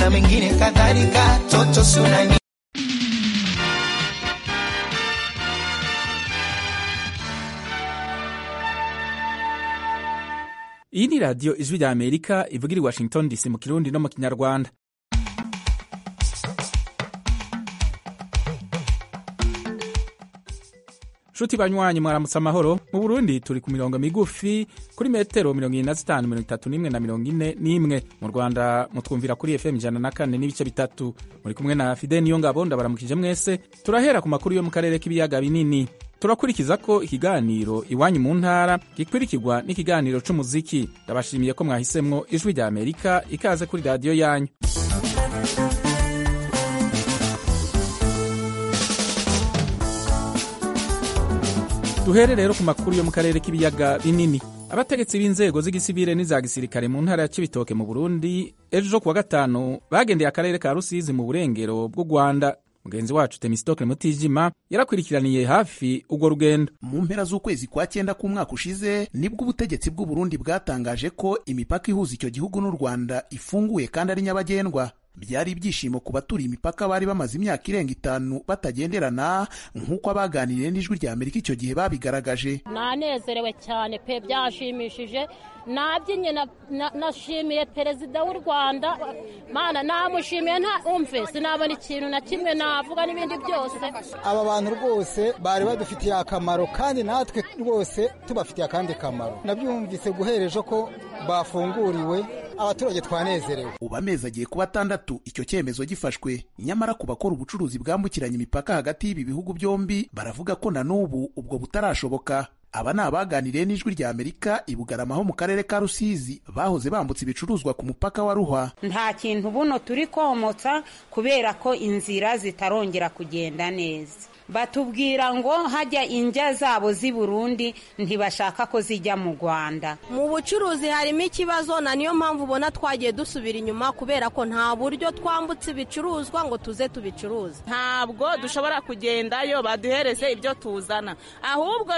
na mengine kadhalika. Toto sunani iyi ni radiyo ijwi rya amerika ivugira i washington dc mu kirundi no mu kinyarwanda nshuti banywanyi mwaramutse amahoro mu burundi turi ku mirongo migufi kuri metero mirongo ine na zitanu mirongo itatu n'imwe na mirongo ine n'imwe mu rwanda mutwumvira kuri fm ijana na kane n'ibice bitatu muri kumwe na fide niyo ngabo ndabaramukije mwese turahera ku makuru yo mu karere k'ibiyaga binini turakurikiza ko ikiganiro iwanyu mu ntara gikurikirwa n'ikiganiro c'umuziki ndabashimiye ko mwahisemwo ijwi rya amerika ikaze kuri radiyo yanyu duhere rero ku makuru yo mu karere k'ibiyaga binini abategetsi b'inzego z'igisivile n'iza gisirikare mu ntara ya cibitoke mu burundi ejo kuwa gatanu bagendeye akarere ka rusizi mu burengero bw'u rwanda mugenzi wacu temistokle mutijima yarakurikiraniye hafi urwo rugendo mu mpera z'ukwezi kwa cyenda k'umwaka ushize nibwo ubutegetsi bw'u Burundi bwatangaje ko imipaka ihuza icyo gihugu n'u Rwanda ifunguye kandi ari nyabagendwa byari ibyishimo ku baturiye imipaka bari bamaze imyaka irenga itanu batagenderana nk'uko abaganiriye n'ijwi rya Amerika icyo gihe babigaragaje nanezerewe cyane pe byashimishije nabyinye nashimiye perezida w'u rwanda mana namushimiye nta umve sinabona ikintu na kimwe navuga n'ibindi byose aba bantu rwose bari badufitiye akamaro kandi natwe rwose tubafitiye akandi kamaro nabyumvise guhereje ko bafunguriwe abaturage twanezerewe ubu amezi agiye kuba atandatu icyo cyemezo gifashwe nyamara ku bakora ubucuruzi bwambukiranya imipaka hagati y'ibi bihugu byombi baravuga ko na n'ubu ubwo butarashoboka aba ni abaganiriye n'ijwi rya amerika i bugarama ho mu karere ka rusizi bahoze bambutse ibicuruzwa ku mupaka wa ruhwa nta kintu buno turi komotsa kubera ko inzira zitarongera kugenda neza batubwira ngo hajya injya zabo z'i burundi ntibashaka ko zijya mu rwanda mu bucuruzi harimo ikibazo na niyo mpamvu ubona twagiye dusubira inyuma kubera ko nta buryo twambutse ibicuruzwa ngo tuze tubicuruze ntabwo dushobora kugendayo baduhereze ibyo tuzana ahubwo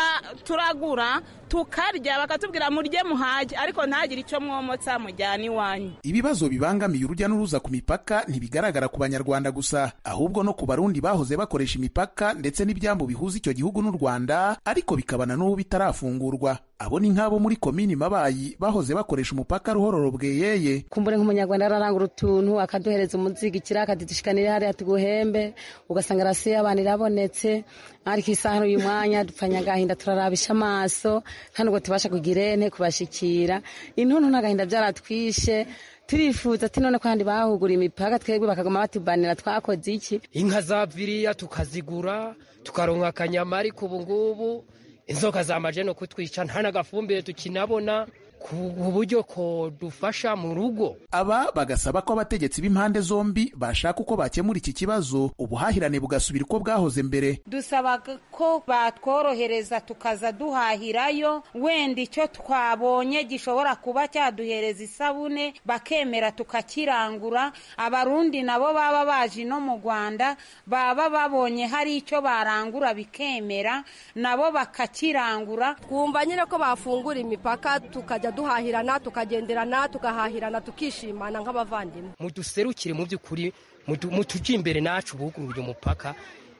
turagura tukarya bakatubwira murye muhage ariko ntagire icyo mwomotsa mujyana iwanyu ibibazo bibangamiye urujya n'uruza ku mipaka ntibigaragara ku banyarwanda gusa ahubwo no ku barundi bahoze bakoresha imipaka ndetse n'ibyambu bihuza icyo gihugu n'u rwanda ariko bikabana n'ubu bitarafungurwa abo ni nk'abo muri komini mabayi bahoze bakoresha umupaka ruhororo bweyeye kumbure nk'umunyarwanda ararangura utuntu akaduhereza umuzigikira akadudushikanira hariya tuguhembe ugasanga rasi y'abantu irabonetse ariko isaha uyu mwanya dupfanya agahinda turarabisha amaso kandi ubwo tubasha kugira ene kubashikira intuntu n'agahinda byaratwishe turifuza ati none kandi bahugura imipaka twebwe bakaguma batubanira twakoze iki inka zaviriya tukazigura tukaronka akanyama ariko ubu ngubu inzoka zamaje no kutwica nta n'agafumbire tukinabona ku buryo ko dufasha mu rugo aba bagasaba ko abategetsi b'impande zombi bashaka uko bakemura iki kibazo ubuhahirane bugasubira uko bwahoze mbere dusaba ko batworohereza tukaza duhahirayo wenda icyo twabonye gishobora kuba cyaduhereza isabune bakemera tukakirangura abarundi nabo baba baje no mu rwanda baba babonye hari icyo barangura bikemera nabo bakakirangura twumva nyine ko bafungura imipaka tukajya duhahirana tukagenderana tugahahirana tukishimana nk'abavandimwe muduserukire mu by'ukuri mutujye imbere nacu bugurure umupaka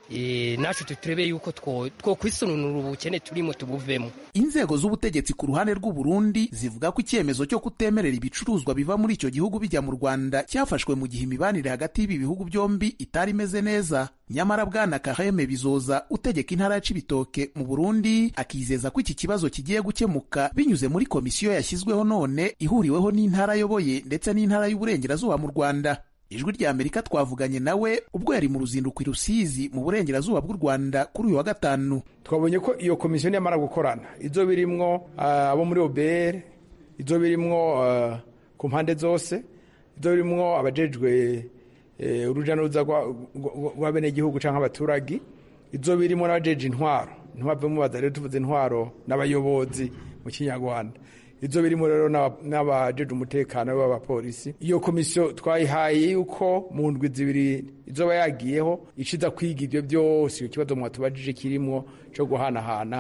nacu turebe yuko twokwisununura ubukene turimo tubuvemo inzego z'ubutegetsi ku ruhande rw'u Burundi zivuga ko icyemezo cyo kutemerera ibicuruzwa biva muri icyo gihugu bijya mu Rwanda cyafashwe mu gihe imibanire hagati y'ibi bihugu byombi itari imeze neza nyamara bwana Kaheme Bizoza utegeka intara ya Cibitoke mu Burundi akizeza ko iki kibazo kigiye gukemuka binyuze muri komisiyo yashyizweho none ihuriweho n'intara ayoboye ndetse n'intara y'uburengerazuba mu Rwanda ijwi rya amerika twavuganye nawe ubwo yari mu ruzinduko i rusizi mu burengerazuba bw'u rwanda kuri uyu wa gatanu twabonye ko iyo komisiyo niyamara gukorana izo birimwo abo muri obr izo birimwo ku mpande zose izo birimwo abajejwe urujya n'uruza rw'abenegihugu cyangwa abaturage izo birimo n'abajeje intwaro ntibave mubaza rero tuvuze intwaro n'abayobozi mu kinyarwanda izo birimo rero n'abajeje umutekano b'abapolisi iyo komisiyo twayihaye yuko mu ndwi zibiri izoba yagiyeho iciza kwiga ibyo byose icyo kibazo mwatubajije kirimo cyo guhanahana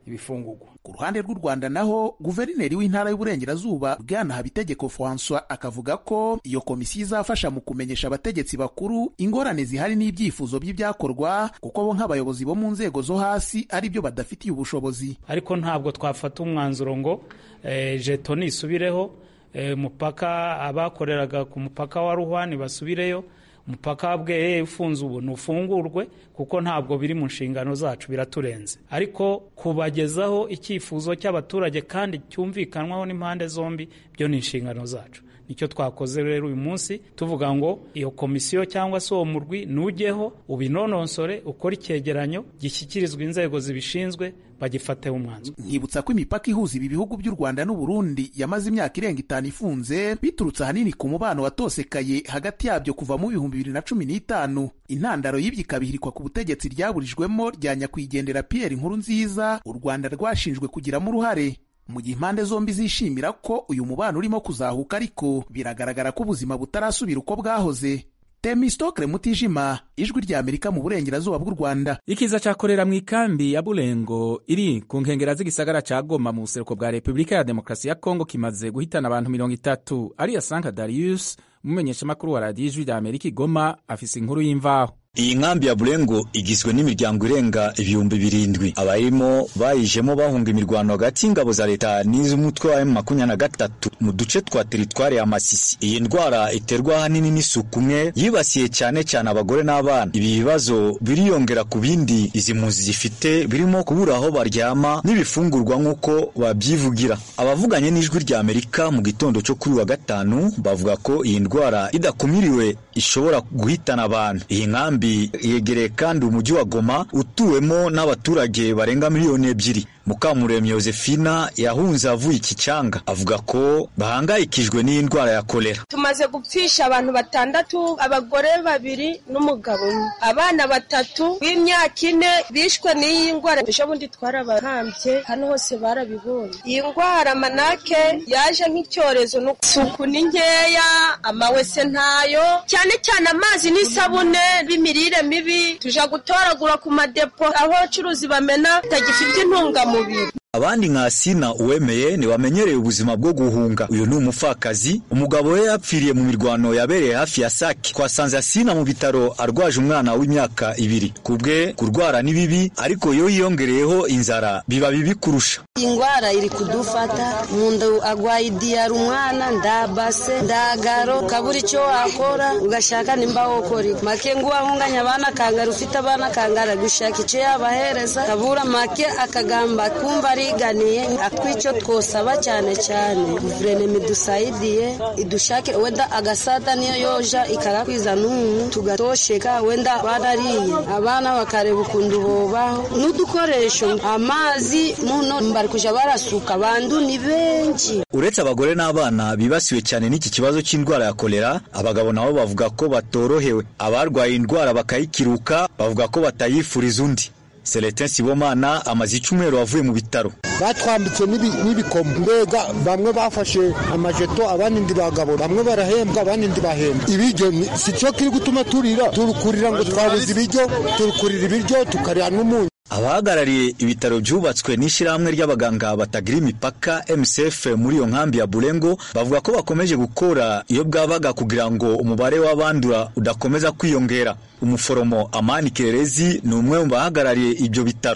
ibifungurwa ku ruhande rw'u rwanda naho guverineri w'intara y'uburengerazuba bwana habitegeko francois akavuga ko iyo komisiyo izafasha mu kumenyesha abategetsi bakuru ingorane zihari n'ibyifuzo by'ibyakorwa kuko bo nk'abayobozi bo mu nzego zo hasi ari byo badafitiye ubushobozi ariko ntabwo twafata umwanzuro ngo eh, jeto nisubireho eh, mupaka abakoreraga ku mupaka wa ruhwani basubireyo umupaka wa bweye ufunze ubu ntufungurwe kuko ntabwo biri mu nshingano zacu biraturenze ariko kubagezaho icyifuzo cy'abaturage kandi cyumvikanwaho n'impande zombi byo ni inshingano zacu nicyo twakoze rero uyu munsi tuvuga ngo iyo komisiyo cyangwa se uwo murwi nujyeho ubinononsore ukore icyegeranyo gishyikirizwa inzego zibishinzwe bagifateho umwanzuro nkibutsa ko imipaka ihuza ibi bihugu by'u rwanda n'uburundi yamaze imyaka irenga itanu ifunze biturutse ahanini ku mubano watosekaye hagati yabyo kuva mu bihumbi bibiri na cumi n'itanu intandaro y'ibyo ikabihirikwa ku butegetsi ryaburijwemo rya nyakwigendera pierre inkuru nziza u rwanda rwashinjwe kugiramo uruhare mu gihe impande zombi zishimira ko uyu mubano urimo kuzahuka ariko biragaragara ko ubuzima butarasubira uko bwahoze temistokre mutijima ijwi rya amerika mu burengerazuba bw'u rwanda ikiza cyakorera mu ikambi ya burengo iri ku nkengera z'igisagara cya goma mu buseruko bwa repubulika ya demokarasi ya kongo kimaze guhitana abantu mirongo itatu ariya sanka darius umumenyeshamakuru wa radiyo ijwi rya amerika igoma afise inkuru y'imvaho iyi nkambi ya burengo igizwe n'imiryango irenga ibihumbi birindwi abayirimo bayijemo bahunga imirwano hagati y'ingabo za leta n'iz'umutwe wa makumyabiri na gatatu mu duce twa teritwari ya masisi iyi ndwara iterwa ahanini n'isuku umwe yibasiye cyane cyane abagore n'abana ibi bibazo biriyongera ku bindi izi mpunzi zifite birimo kubura aho baryama n'ibifungurwa nk'uko babyivugira abavuganye n'ijwi rya amerika mu gitondo cyo kuri wa gatanu bavuga ko iyi ndwara idakumiriwe ishobora guhitana abantu iyi nkambi yegereye kandi umujyi wa Goma utuwemo n'abaturage barenga miliyoni ebyiri Mukamuremyi Josefina yahunze avuye iki cyanga avuga ko bahangayikijwe n'iyi ndwara ya kolera tumaze gupfisha abantu batandatu abagore babiri n'umugabo umwe abana batatu b'imyaka ine bishwe n'iyi ndwara ejo bundi twarabahambye hano hose barabibonye iyi ndwara manake yaje nk'icyorezo n'isuku ni nkeya amawese ntayo cyane cyane amazi n'isabune b'imirire mibi tuja gutoragura ku madepo aho abacuruzi bamena bitagifite intungamubiri abandi nka Sina uwemeye ntibamenyereye ubuzima bwo guhunga uyu ni umupfakazi umugabo we yapfiriye mu mirwano yabereye hafi ya Sake twasanze Asina mu bitaro arwaje umwana w'imyaka ibiri ku bwe kurwara ni bibi ariko iyo yiyongereyeho inzara biba bibi kurusha ingwara iri kudufata umuntu agwaye idiyara umwana ndabase ndagaro kabura icyo wakora ugashaka nimba wokora make ngo wahunganye abana kangara ufite abana kangara gushaka icyo yabahereza kabura make akagamba kumva ariganiye atwicyo twosaba cyane cyane guverinoma idusayidiye idushake wenda agasada niyo yoja ikagakwiza n'umu tugatosheka wenda barariye abana bakareba ukuntu bobaho n'udukoresho amazi muno bari kuja barasuka bandu ni benshi uretse abagore n'abana bibasiwe cyane n'iki kibazo cy'indwara ya kolera abagabo nabo bavuga ko batorohewe abarwaye indwara bakayikiruka bavuga ko batayifuriza undi Celestin Sibomana amaze icyumweru avuye mu bitaro batwambitse n'ibikomo mbega bamwe bafashe amajeto abandi ndi bagabo bamwe barahembwa abandi ndi bahembwa ibiryo si cyo kiri gutuma turira turukurira ngo twabuze ibiryo turukurira ibiryo tukarya n'umunyu abahagarariye ibitaro byubatswe n'ishyirahamwe ry'abaganga batagira imipaka MSF muri iyo nkambi ya Burengo bavuga ko bakomeje gukora iyo bwabaga kugira ngo umubare w'abandura udakomeza kwiyongera umuforomo Amani Kirerezi ni umwe mu bahagarariye ibyo bitaro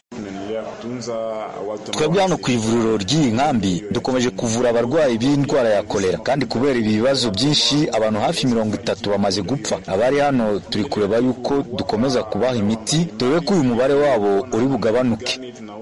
twebwe hano ku ivuriro ry'iyi nkambi dukomeje kuvura abarwayi b'indwara ya kolera kandi kubera ibi bibazo byinshi abantu hafi mirongo itatu bamaze gupfa abari hano turi kureba yuko dukomeza kubaha imiti dore ko uyu mubare wabo uri bugabanuke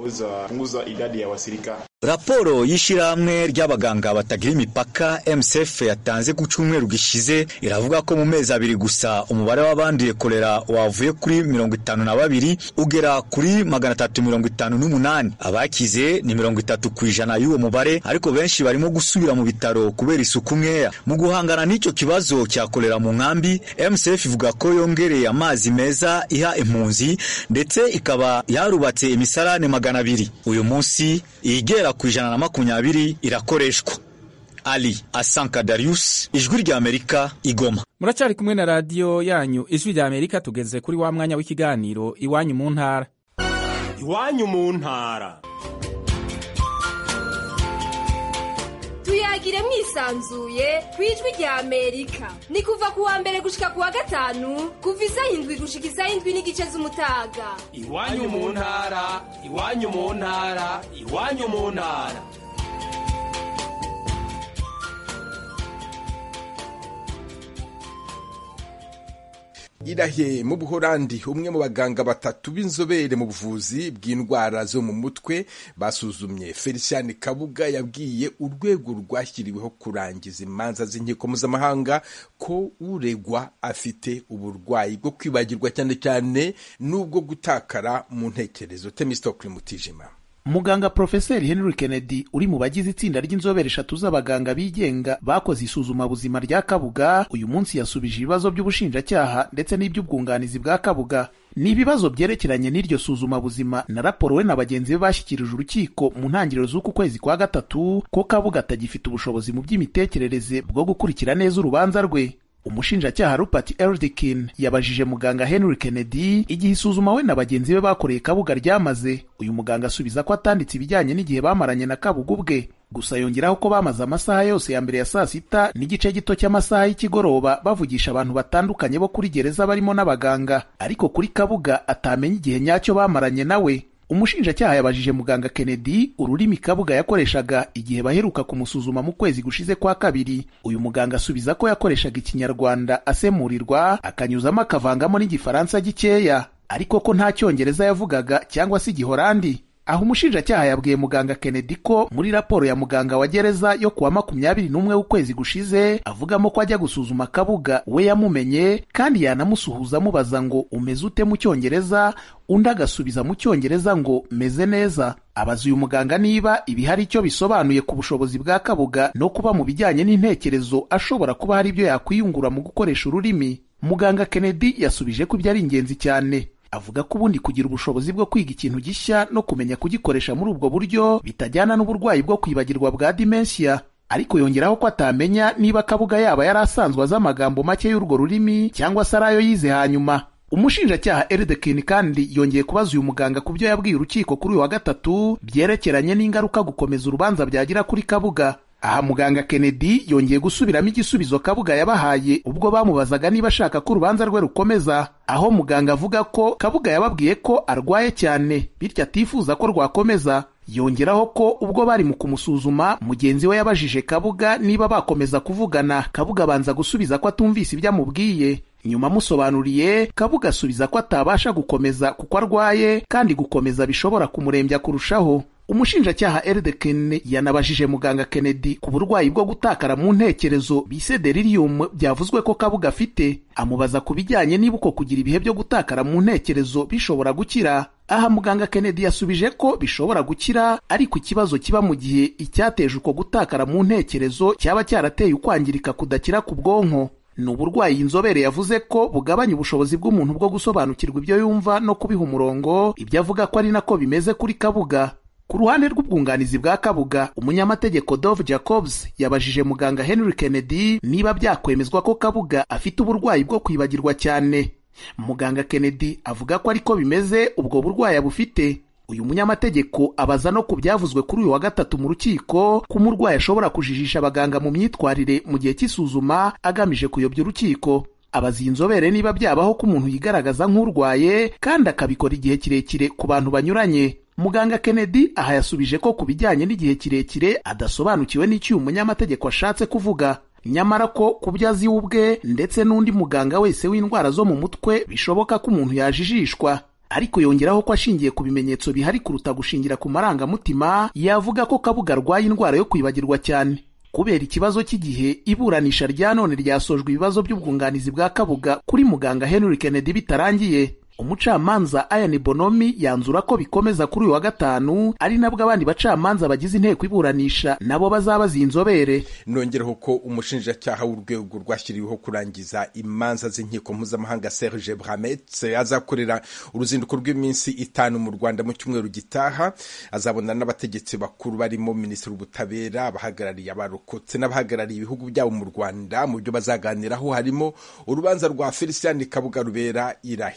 raporo y'ishyirahamwe ry'abaganga batagira imipaka MSF yatanze ku cyumweru gishize iravuga ko mu mezi abiri gusa umubare w'abanduye kolera wavuye kuri mirongo itanu na babiri ugera kuri magana atatu mirongo itanu n'umunani abakize ni mirongo itatu ku ijana y'uwo mubare ariko benshi barimo gusubira mu bitaro kubera isuku nkeya mu guhangana n'icyo kibazo cya kolera mu nkambi MSF ivuga ko yongereye amazi meza iha impunzi ndetse ikaba yarubatse imisarane magana abiri uyu munsi igera ku ijana na makumyabiri irakoreshwa ali asanka darius ijwi rya amerika igoma muracyari kumwe na radiyo yanyu ijwi rya amerika tugeze kuri wa mwanya w'ikiganiro iwanyu mu ntara iwanyu mu ntara tuyagire mwisanzuye ku ijwi rya amerika ni kuva ku wa mbere gushika ku wa gatanu kuva isaha indwi gushika isaha indwi n'igice z'umutaga iwanyu mu ntara iwanyu mu ntara iwanyu mu ntara irahe mu buhorandi umwe mu baganga batatu b'inzobere mu buvuzi bw'indwara zo mu mutwe basuzumye felician kabuga yabwiye urwego rwashyiriweho kurangiza imanza z'inkiko mpuzamahanga ko uregwa afite uburwayi bwo kwibagirwa cyane cyane n'ubwo gutakara mu ntekerezo temistokle mutijima muganga porofeseri henry kennedy uri mu bagize itsinda ry'inzobere eshatu z'abaganga bigenga bakoze isuzumabuzima rya kabuga uyu munsi yasubije ibibazo by'ubushinjacyaha ndetse n'iby'ubwunganizi bwa kabuga ni ibibazo byerekeranye n'iryo suzumabuzima na raporo we na bagenzi be bashyikirije urukiko mu ntangiriro z'uku kwezi kwa gatatu ko kabuga atagifite ubushobozi mu by'imitekerereze bwo gukurikira neza urubanza rwe umushinjacyaha rupert eldikin yabajije muganga henry kennedy igihe isuzuma we na bagenzi be bakoreye kabuga ryamaze uyu muganga asubiza ko atanditse ibijyanye n'igihe bamaranye na kabuga ubwe gusa yongeraho ko bamaze amasaha yose ya mbere ya saa sita n'igice gito cy'amasaha y'ikigoroba bavugisha abantu batandukanye bo kuri gereza barimo n'abaganga ariko kuri kabuga atamenya igihe nyacyo bamaranye nawe umushinjacyaha yabajije muganga kennedy ururimi kabuga yakoreshaga igihe baheruka kumusuzuma mu kwezi gushize kwa kabiri uyu muganga asubiza ko yakoreshaga ikinyarwanda asemurirwa akanyuzamo akavangamo n'igifaransa gikeya ariko ko nta cyongereza yavugaga cyangwa se igihorandi aho umushinjacyaha yabwiye muganga kennedy ko muri raporo ya muganga wa gereza yo kuwa makumyabiri n'umwe w'ukwezi gushize avugamo ko ajya gusuzuma kabuga we yamumenye kandi yanamusuhuza amubaza ngo umeze ute mu cyongereza undi agasubiza mu cyongereza ngo meze neza abaza uyu muganga niba ibi hari icyo bisobanuye ku bushobozi bwa kabuga no kuba mu bijyanye n'intekerezo ashobora kuba hari ibyo yakwiyungura mu gukoresha ururimi muganga kennedy yasubije ko ibyo ari ingenzi cyane avuga ko ubundi kugira ubushobozi bwo kwiga ikintu gishya no kumenya kugikoresha muri ubwo buryo bitajyana n'uburwayi bwo kwibagirwa bwa dementia ariko yongeraho ko atamenya niba kabuga yaba yari asanzwe azi amagambo make y'urwo rurimi cyangwa se ari ayo yize hanyuma umushinjacyaha eridekin kandi yongeye kubaza uyu muganga ku byo yabwiye urukiko kuri uyu wa gatatu byerekeranye n'ingaruka gukomeza urubanza byagira kuri kabuga aha muganga kennedy yongeye gusubiramo igisubizo kabuga yabahaye ubwo bamubazaga niba ashaka ko urubanza rwe rukomeza aho muganga avuga ko kabuga yababwiye ko arwaye cyane bityo atifuza ko rwakomeza yongeraho ko ubwo bari mu kumusuzuma mugenzi we yabajije kabuga niba bakomeza kuvugana kabuga abanza gusubiza ko atumvise ibyo amubwiye nyuma amusobanuriye kabuga asubiza ko atabasha gukomeza kuko arwaye kandi gukomeza bishobora kumurembya kurushaho umushinjacyaha Erdeken yanabajije muganga Kennedy ku burwayi bwo gutakara mu ntekerezo bise delirium byavuzwe ko kabuga afite amubaza ku bijyanye niba uko kugira ibihe byo gutakara mu ntekerezo bishobora gukira aha muganga Kennedy yasubije ko bishobora gukira ariko ikibazo kiba mu gihe icyateje uko gutakara mu ntekerezo cyaba cyarateye ukwangirika kudakira ku bwonko ni uburwayi inzobere yavuze ko bugabanya ubushobozi bw'umuntu bwo gusobanukirwa ibyo yumva no kubiha umurongo ibyo avuga ko ari nako bimeze kuri kabuga ku ruhande rw'ubwunganizi bwa kabuga umunyamategeko dove jacobs yabajije muganga henry kennedy niba byakwemezwa ko kabuga afite uburwayi bwo kwibagirwa cyane muganga kennedy avuga ko ariko bimeze ubwo burwayi abufite uyu munyamategeko abaza no ku byavuzwe kuri uyu wa gatatu mu rukiko ko umurwayi ashobora kujijisha abaganga mu myitwarire mu gihe cy'isuzuma agamije kuyobya urukiko abaza iyi nzobere niba byabaho ko umuntu yigaragaza nk'urwaye kandi akabikora igihe kirekire ku bantu banyuranye muganga kennedy aha yasubije ko ku bijyanye n'igihe kirekire adasobanukiwe n'icyo uyu munyamategeko ashatse kuvuga nyamara ko ku byo azi ubwe ndetse n'undi muganga wese w'indwara zo mu mutwe bishoboka ko umuntu yajijishwa ariko yongeraho ko ashingiye ku bimenyetso bihari kuruta gushingira ku marangamutima yavuga ko kabuga arwaye indwara yo kwibagirwa cyane kubera ikibazo cy'igihe iburanisha rya none ryasojwe ibibazo by'ubwunganizi bwa kabuga kuri muganga henry kennedy bitarangiye umucamanza ayani bonomi yanzura ko bikomeza kuri uyu wa gatanu ari nabwo abandi bacamanza bagize inteko iburanisha nabo bazabaza iyi nzobere nongereho ko umushinjacyaha w'urwego rwashyiriweho kurangiza imanza z'inkiko mpuzamahanga serge bramet azakorera uruzinduko rw'iminsi itanu mu rwanda mu cyumweru gitaha azabona n'abategetsi bakuru barimo minisitiri w'ubutabera abahagarariye abarokotse n'abahagarariye ibihugu byabo mu rwanda mu byo bazaganiraho harimo urubanza rwa felicien kabuga rubera irahe n'ibiko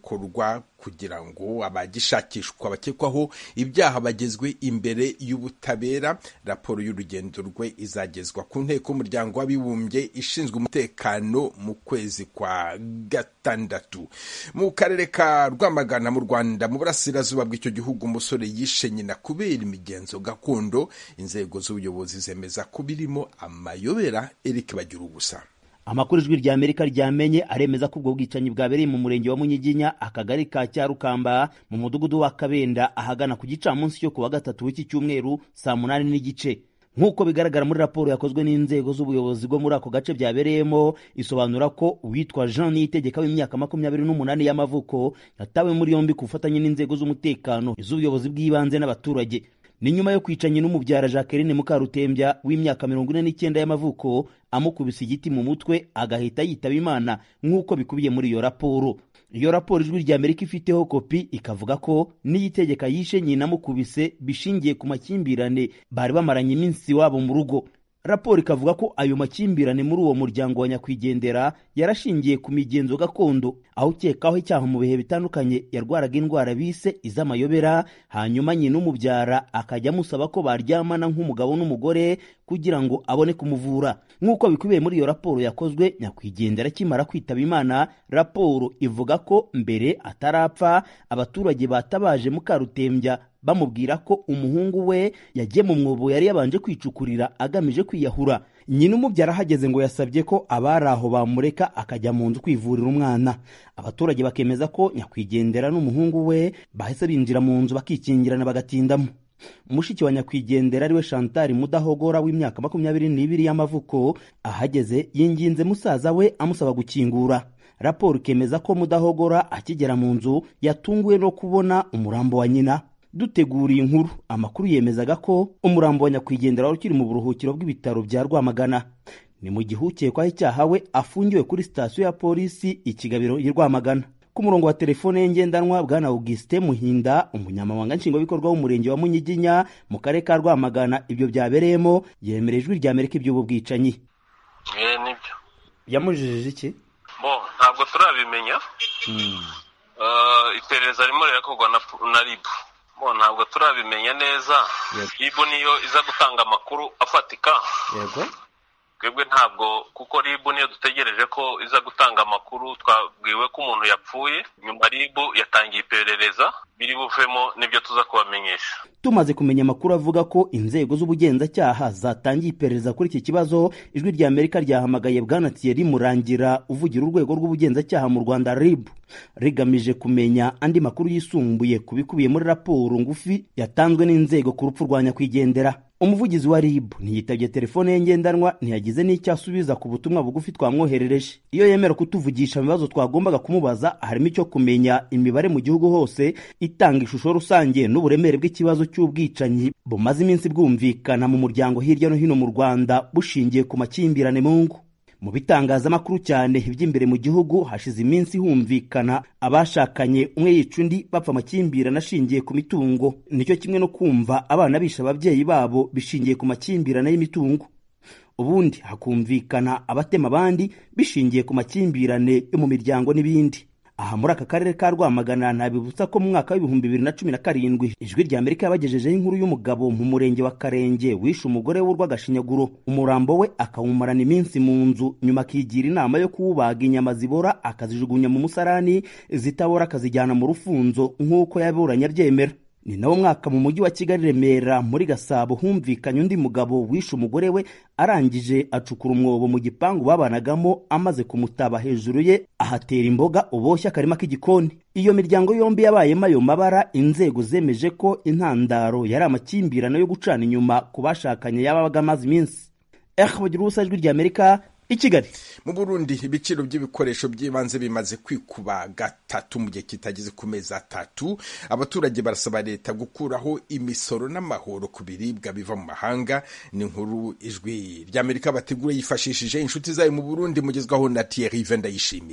cyakorwa kugira ngo abagishakishwa bakekwaho ibyaha bagezwe imbere y'ubutabera raporo y'urugendo rwe izagezwa ku nteko y'umuryango w'abibumbye ishinzwe umutekano mu kwezi kwa gatandatu mu karere ka rwamagana mu rwanda mu burasirazuba bw'icyo gihugu umusore yishe nyina kubera imigenzo gakondo inzego z'ubuyobozi zemeza ko birimo amayobera eric bagira ubusa amakuru ijwi rya amerika ryamenye aremeza ko ubwo bwicanyi bwabereye mu murenge wa munyiginya akagari ka cyarukamba mu mudugudu wa kabenda ahagana ku gicamunsi cyo ku wa gatatu w'iki cyumweru saa munani n'igice nk'uko bigaragara muri raporo yakozwe n'inzego z'ubuyobozi bwo muri ako gace byabereyemo isobanura ko uwitwa jean niyitegeka w'imyaka makumyabiri n'umunani y'amavuko yatawe muri yombi ku bufatanye n'inzego z'umutekano iz'ubuyobozi bw'ibanze n'abaturage ni nyuma yo kwicanya n'umubyara jacqueline mukarutembya w'imyaka mirongo ine n'icyenda y'amavuko amukubise igiti mu mutwe agahita yitaba imana nk'uko bikubiye muri iyo raporo iyo raporo ijwi rya amerika ifiteho kopi ikavuga ko niyitegeka yishe nyina amukubise bishingiye ku makimbirane bari bamaranye iminsi wabo mu rugo raporo ikavuga ko ayo makimbirane muri uwo muryango wa nyakwigendera yarashingiye ku migenzo gakondo aho ukekaho icyaha mu bihe bitandukanye yarwaraga indwara bise iz'amayobera hanyuma nyina umubyara akajya amusaba ko baryamana nk'umugabo n'umugore kugira ngo abone kumuvura nk'uko bikubiye muri iyo raporo yakozwe nyakwigendera akimara kwitaba imana raporo ivuga ko mbere atarapfa abaturage batabaje mukarutembya bamubwira ko umuhungu we yagiye mu mwobo yari yabanje kwicukurira agamije kwiyahura nyina umubyara ahageze ngo yasabye ko abari aho bamureka akajya mu nzu kwivurira umwana abaturage bakemeza ko nyakwigendera n'umuhungu we bahise binjira mu nzu bakikingirana bagatindamo mushiki wa nyakwigendera ariwe shantari mudahogora w'imyaka makumyabiri n'ibiri y'amavuko ahageze yinginze musaza we amusaba gukingura raporo ikemeza ko mudahogora akigera mu nzu yatunguwe no kubona umurambo wa nyina duteguriye inkuru amakuru yemezaga ko umurambo wa nyakwigendera wari ukiri mu buruhukiro bw'ibitaro bya rwamagana ni mu gihe ukekwaho icyaha we afungiwe kuri sitasiyo ya polisi ikigabiro i rwamagana ku murongo wa telefone ye ngendanwa bwana augustin muhinda umunyamabanga nshingwabikorwa w'umurenge wa munyiginya mu karere ka rwamagana ibyo byabereyemo yemerera ijwi rya amerika iby'ubu bwicanyi nibyo yamujijije iki bo ntabwo turabimenya iperereza ririmo rirakorwa na ribu bo ntabwo turabimenya neza ribu niyo iza gutanga amakuru afatika yego twebwe ntabwo kuko ribu niyo dutegereje ko iza gutanga amakuru twabwiwe ko umuntu yapfuye nyuma ribu yatangiye iperereza biri buvemo nibyo tuza kubamenyesha tumaze kumenya amakuru avuga ko inzego z'ubugenzacyaha zatangiye iperereza kuri iki kibazo ijwi rya amerika ryahamagaye bwana thierry murangira uvugira urwego rw'ubugenzacyaha mu rwanda rib rigamije kumenya andi makuru yisumbuye ku bikubiye muri raporo ngufi yatanzwe n'inzego ku rupfu rwa nyakwigendera umuvugizi wa rib ntiyitabye telefone ye ngendanwa ntiyagize n'icyo asubiza ku butumwa bugufi twamwoherereje iyo yemera kutuvugisha mu bibazo twagombaga kumubaza harimo icyo kumenya imibare mu gihugu hose itanga ishusho rusange n'uburemere bw'ikibazo cy'ubwicanyi bumaze iminsi bwumvikana mu muryango hirya no hino mu rwanda bushingiye ku makimbirane mu ngo mu bitangazamakuru cyane iby'imbere mu gihugu hashize iminsi humvikana abashakanye umwe yica undi bapfa amakimbirane ashingiye ku mitungo nicyo kimwe no kumva abana bisha ababyeyi babo bishingiye ku makimbirane y'imitungo ubundi hakumvikana abatema abandi bishingiye ku makimbirane yo mu miryango n'ibindi aha muri aka karere ka rwamagana ntabibutsa ko mu mwaka w'ibihumbi bibiri na cumi na karindwi ijwi rya amerika yabagejejeho inkuru y'umugabo mu murenge wa karenge wishe umugore we urw'agashinyaguro umurambo we akawumarana iminsi mu nzu nyuma akigira inama yo kuwubaga inyama zibora akazijugunya mu musarani zitabora akazijyana mu rufunzo nk'uko yaburanye abyemera ni nawo mwaka mu mujyi wa kigali remera muri gasabo humvikanye undi mugabo wishe umugore we arangije acukura umwobo mu gipangu babanagamo amaze kumutaba hejuru ye ahatera imboga uboshye akarima k'igikoni iyo miryango yombi yabayemo ayo mabara inzego zemeje ko intandaro yari amakimbirane yo gucana inyuma ku bashakanye yababaga amaze iminsi eh bagira ubusa ijwi rya amerika i kigali mu burundi ibiciro by'ibikoresho by'ibanze bimaze kwikuba gatatu mu gihe kitageze ku mezi atatu abaturage barasaba leta gukuraho imisoro n'amahoro ku biribwa biva mu mahanga ni inkuru ijwi ry'amerika bategura yifashishije inshuti zayo mu burundi mugezwaho na thierry vendayishimiye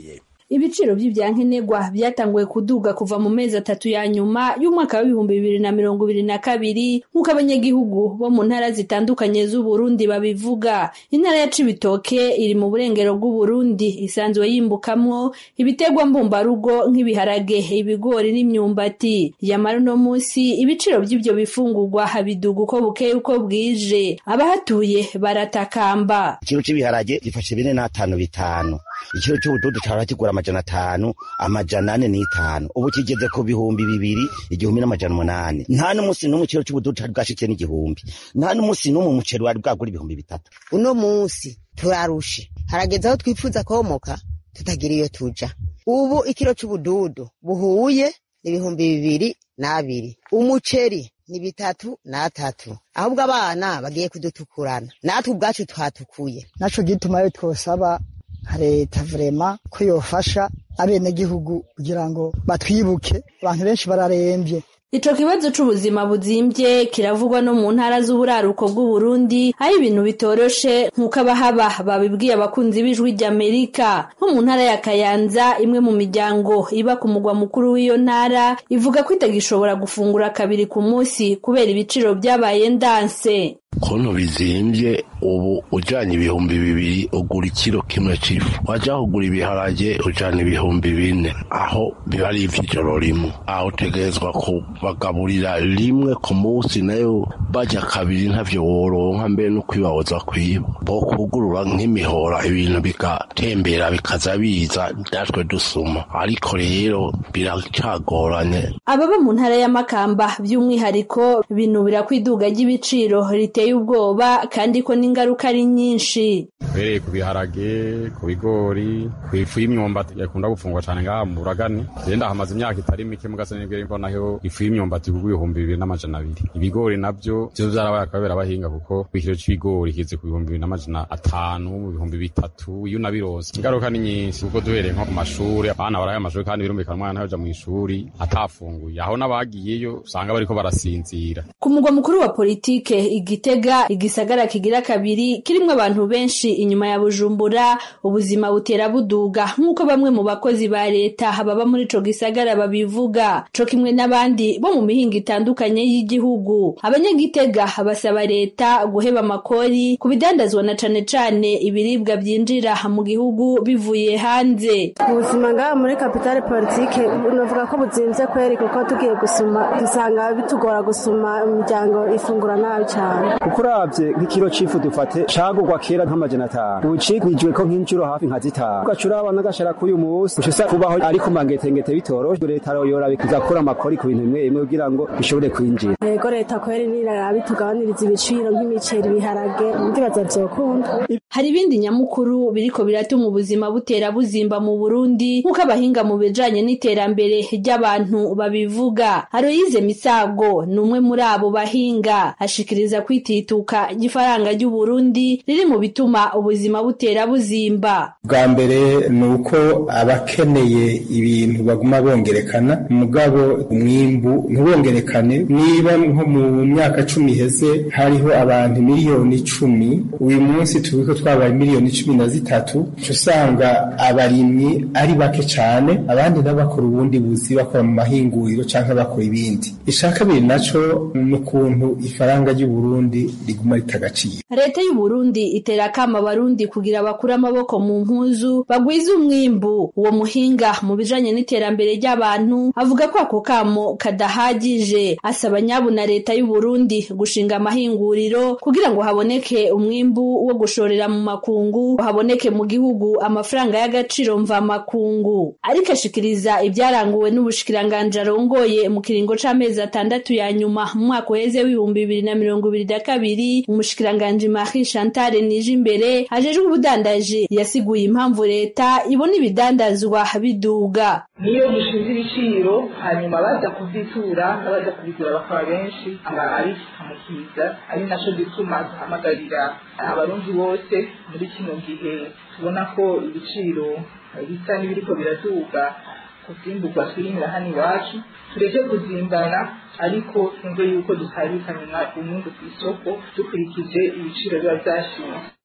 ibiciro by'ibyankenerwa byatanguye kuduga kuva mu mezi atatu ya nyuma y'umwaka w'ibihumbi bibiri na mirongo ibiri na kabiri nk'uko abanyagihugu bo mu ntara zitandukanye z'uburundi babivuga intara ya cibitoke iri mu burengero bw'uburundi isanzwe yimbukamwo ibiterwa mbumbarugo nk'ibiharage ibigori n'imyumbati yamara uno munsi ibiciro by'ibyo bifungurwa biduga uko bukeye uko bwije abahatuye baratakamba ikiro cy'ibiharage gifashe bine n'atanu bitanu ikiro cy'ubududu cyaba kigura amajana atanu amajana ane n'itanu ubu kigeze ku bihumbi bibiri igihumbi n'amajana umunani nta n'umunsi n'umwe ikiro cy'ubududu cyari bwashikiye n'igihumbi nta n'umunsi n'umwe umuceri wari bwagura ibihumbi bitatu uno munsi turarushe harageze aho twifuza komoka tutagira iyo tuja ubu ikiro cy'ubududu buhuye ibihumbi bibiri n'abiri umuceri ni bitatu n'atatu ahubwo abana bagiye kudutukurana natwe ubwacu twatukuye naco gituma yo twosaba leta vrema ko yofasha abenegihugu kugira ngo batwibuke abantu benshi bararembye Ico kibazo c'ubuzima buzimbye kiravugwa no mu ntara z'uburaruko bw'Uburundi aho ibintu bitoroshe nk'uko abahaba babibwiye abakunzi b'ijwi ry'Amerika nko mu ntara ya Kayanza imwe mu miryango iba ku mugwa mukuru w'iyo ntara ivuga ko itagishobora gufungura kabiri ku munsi kubera ibiciro byabaye ndanse kontu bizimbye ubu ujanye ibihumbi bibiri ugura ikiro kimwe c'ifu waja kugura ibiharage ujana ibihumbi bine aho biba ari ivy'ijoro rimwe aho utegerezwa kubagaburira rimwe ku munsi nayo baja kabiri ntavyo woronka mbere no kwibahoza kwiba bo kugurura nk'imihora ibintu bigatembera bikaza biza natwe dusuma ariko rero biracagoranye ababa mu ntara y'amakamba by'umwihariko binubira ko iduga ry'ibiciro riteye ubwoba kandi ko n'ingaruka ari nyinshi uhereye ku biharage ku bigori ku ifu y'imyumbati yakunda gufungwa cyane ngaha mu buragani genda hamaze imyaka itari mike mu gasa nibwo mbonaho ifu y'imyumbati kugwa ibihumbi bibiri n'amajana abiri ibigori nabyo byo byarabaye akabera abahinga kuko ikiro c'ibigori kize ku bihumbi bibiri n'amajana atanu mu bihumbi bitatu iyo unabironse ingaruka ni nyinshi kuko duhereye nko ku mashuri abana baraye amashuri kandi birumvikana umwana yaja mu ishuri atafunguye aho n'abagiyeyo usanga bariko barasinzira ku mugwa mukuru wa politike igitega igisagara kigira kabiri kirimwo abantu benshi inyuma ya bujumbura ubuzima butera buduga nk'uko bamwe mu bakozi ba leta baba muri ico gisagara babivuga co kimwe n'abandi bo mu mihingo itandukanye y'igihugu abanyagitega basaba leta guheba amakori ku bidandazwa na cane cane ibiribwa byinjira mu gihugu bivuye hanze ubuzima ngaha muri kapitale politike unavuga ko buzimvye kweri kuko tugiye gusuma dusanga bitugora gusuma imiryango ifungura nabi cane kuko uravye nk'ikiro c'ifu dufate cagurwa kera nk'amajana atanu ubu cigwijwe ko nk'inshuro hafi nka zitanu ugaca uraba n'agashara k'uyu munsi uca usa kubaho ariko mangetengete bitoroshe leta yoyora igakura amakori ku bintu bimwe bimwe kugira ngo bishobore kwinjira yego leta kweri nirarabi tugabaniriza ibiciro nk'imiceri ibiharage ndibaza vyokunda hari ibindi nyamukuru biriko biratuma ubuzima butera buzimba mu Burundi nk'uko abahinga mu bijanye n'iterambere ry'abantu babivuga Aloyize Misago ni umwe muri abo bahinga ashikiriza kwitituka ifaranga ry'u Burundi riri mu bituma ubuzima butera buzimba bwa mbere ni uko abakeneye ibintu baguma bongerekana mugabo umwimbu ntibongerekane niba nko mu myaka cumi iheze hariho abantu miliyoni icumi uyu munsi tuzi ko twabaye miliyoni cumi na zitatu uca usanga abarimyi ari bake cyane abandi nabo bakora ubundi buzi bakora mu mahinguriro cyangwa bakora ibindi icya kabiri naco ni ukuntu ifaranga ry'u Burundi riguma ritagaciro leta y'u Burundi itera akama abarundi kugira bakure amaboko mu mpuzu bagwize umwimbu uwo muhinga mu bijanye n'iterambere ry'abantu avuga ko ako kamo kadahagije asaba nyabu na leta y'u Burundi gushinga amahinguriro kugira ngo haboneke umwimbu wo gushorera mu makungu haboneke mu gihugu amafaranga y'agaciro mva makungu ariko ashikiriza ibyaranguwe n'ubushikiranganje arongoye mu kiringo c'amezi atandatu ya nyuma mu mwaka uheze w'ibihumbi bibiri na mirongo ibiri na kabiri umushikiranganji Marie Chantal Nijimbere ajejwe ubudandaji yasiguye impamvu leta ibona ibidandazwa biduga niyo dushinze ibiciro hanyuma baza kuzitura n'abaza kubigura bakaba benshi aba ari ikimukiza ari naco gituma duhamagarira abarundi bose muri kino gihe tubona ko ibiciro bisa n'ibiriko biraduga ku vyimburwa twirimira hano iwacu tureke kuzimbana ariko twumve yuko dutabikanya umwungu ku isoko dukurikije ibiciro biba vyashinze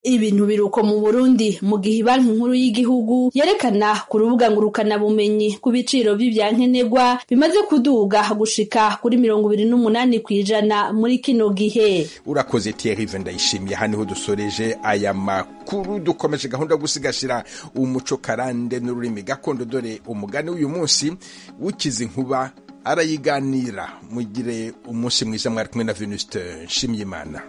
ibintu biruko mu Burundi mu gihe banki nkuru y'igihugu yerekana ku rubuga ngurukana bumenyi ku biciro vy'ivyankenerwa bimaze kuduga gushika kuri mirongo ibiri n'umunani kw'ijana muri kino gihe urakoze Thierry ndayishimiye aha niho dusoreje aya makuru dukomeje gahunda yo gusigashira umuco karande n'ururimi gakondo dore umugani w'uyu munsi ukize inkuba arayiganira mugire umunsi mwiza mwari kumwe na Venuste Nshimyimana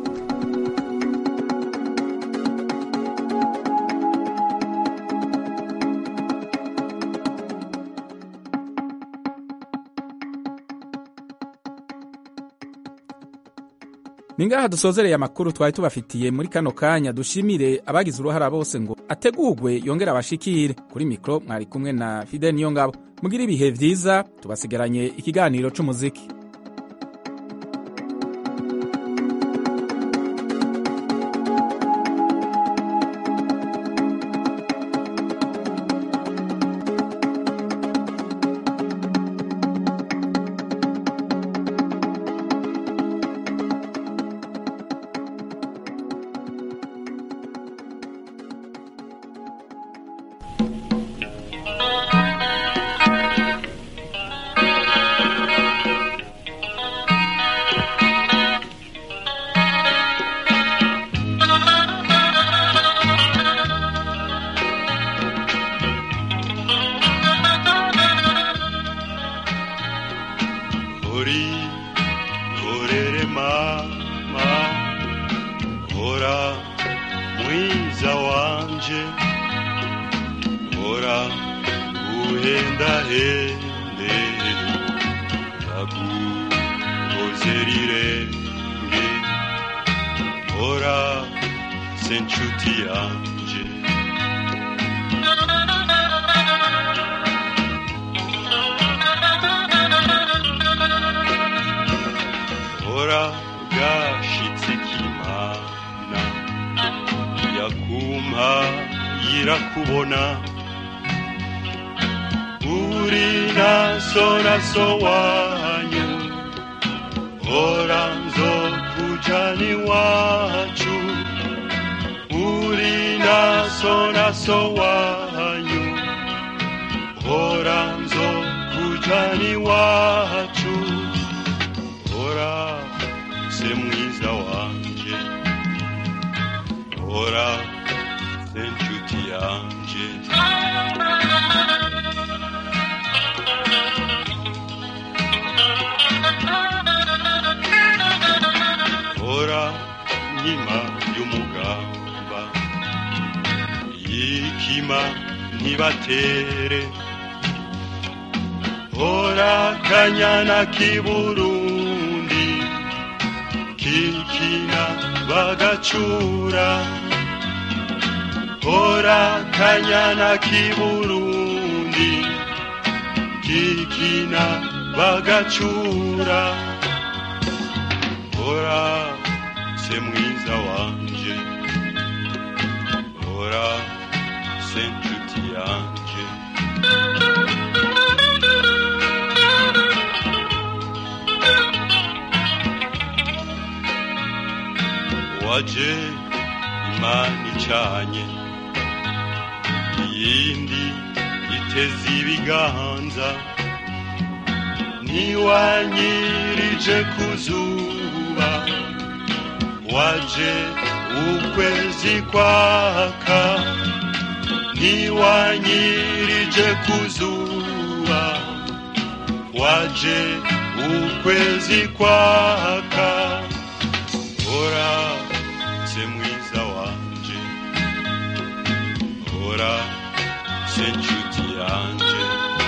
ningaha dusozereye amakuru twari tubafitiye muri kano kanya dushimire abagize uruhara bose ngo ategurwe yongere abashikire kuri mikoro mwari kumwe na fide niyo ngabo mugire ibihe vyiza tubasigaranye ikiganiro c'umuziki uri urere mama ora mwiza wanje ora uhenda hende taguhoze rirenge ora senchuti yanje ora gashitse kimana yakumpa yirakubona uri naso naso wanyu ora nzokujani wacu uri naso naso wanyu ora nzokujani wacu ora se mwiza wanje ora se nshuti yanje ora nkima y'umugamba yikima ntibatere ora kanyana k'iburundi kikina bagacura ora kanyana k'iburundi kikina bagacura ora se mwiza wanje ora se nshuti yanje waje imana icanye iyindi iteze ibiganza ntiwanyirije ku zuba waje ukwezi kwaka ntiwanyirije ku zuba waje ukwezi kwaka ora se mwiza wanje ora se nshuti yanje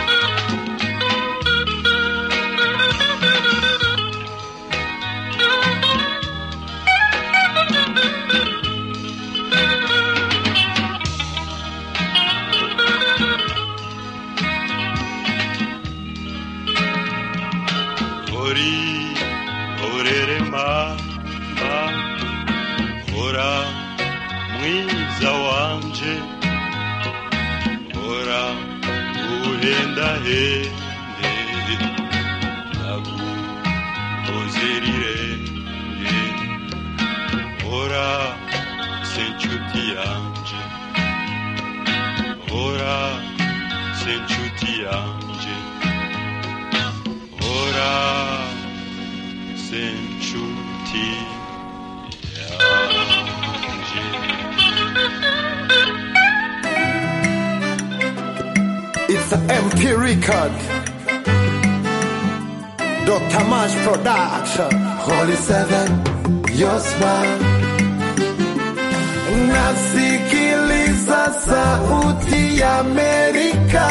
ori orere mama ora mwiza wanje ora uhenda hende naguhoze rirenge ora se inshuti yanje hora se inshuti yanje hora se inshuti It's an MP record. Dr. Mash Production. Holy Seven, your smile. Nasikiliza sauti ya Amerika.